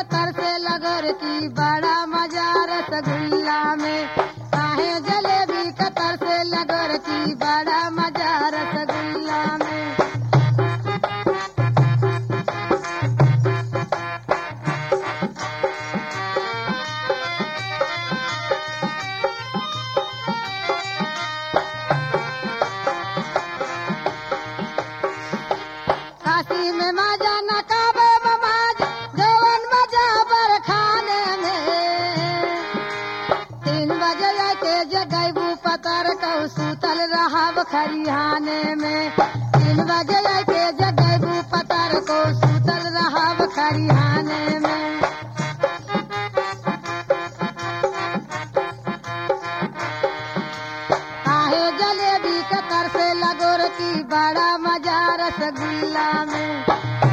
कतर से लगोर की बड़ा मजा रसगुल्ला में काहे जलेबी कतर से लगोर की बड़ा मजा रसगुल्ला में काशी में मजा न काबे ममाज जवन मजा बर खाने में तीन बजे के जगैबू पतर कौ सूतल रहब खरिहाने में तीन बजे के जगैबू पतर को सूतल रहब खरिहाने में काहे जलेबी कतर से लगोर की बड़ा मजा रसगुल्ला में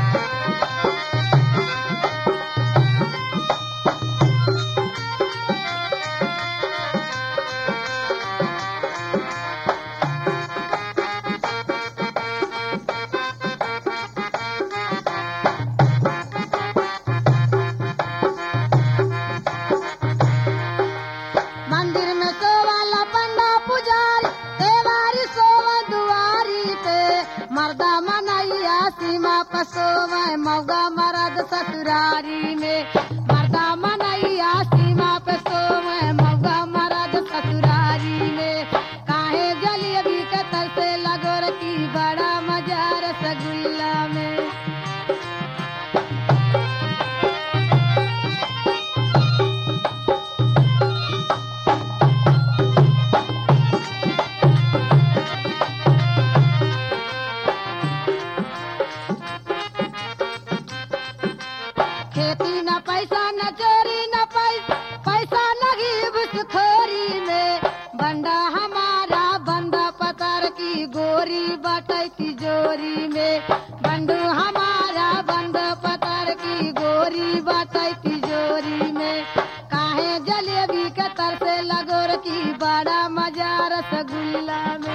मंदिर में सोवाला पंडा पुजारी देवारी सोवा दुआरी पे मर्दा मनैया सीमा पर सोवे मौगा मरद ससुरारी में मर्दा मनैया सीमा पे सोवे मौगा मरद ससुरारी में काहे जलेबी के तर से लगोर की बड़ा मजा रसगुल्ला में खेती न पैसा न चोरी न पैसा पैसा लगी घुसखोरी में बंडा हमारा बंदा पतर की गोरी बटे तिजोरी में बंडू हमारा बंद पतर की गोरी बटे तिजोरी में काहे जलेबी के तर से लगोर की बड़ा मजा रसगुल्ला में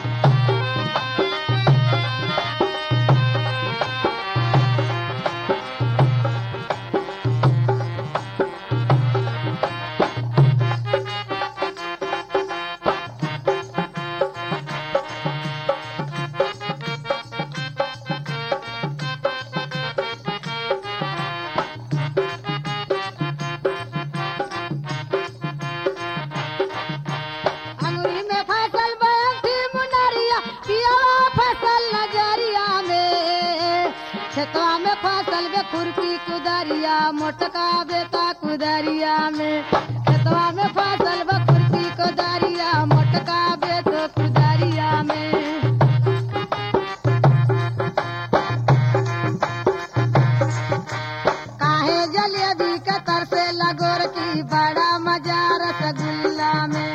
अंगुरी में फसल बैठी मुनरिया पियावा फसल नजरिया में खेतवा में फसल बे खुरपी कुदरिया मोटका बेटा कुदरिया में खेतवा में फसल बे खुरपी कुदरिया मोटका बेटो कुदरिया में काहे जलेबी के तर से लगोर की बड़ा मजा रसगुल्ला में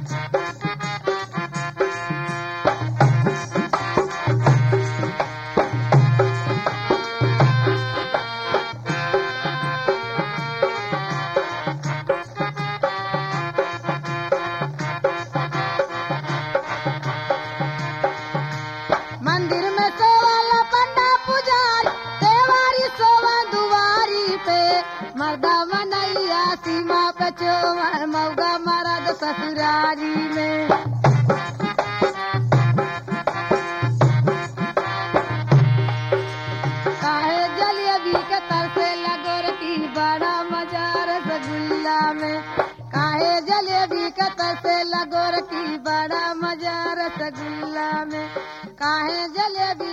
मंदिर में सोवाला पंडा पुजारी देवारी सोवा दुआरी पे मर्दा मनैया सीमा पे चोवर मौगा मरद ससुरारी में काहे जलेबी के तर से लगोर की बड़ा मजा रसगुल्ला में काहे जलेबी के तर से लगोर की बड़ा मजा रसगुल्ला में काहे जलेबी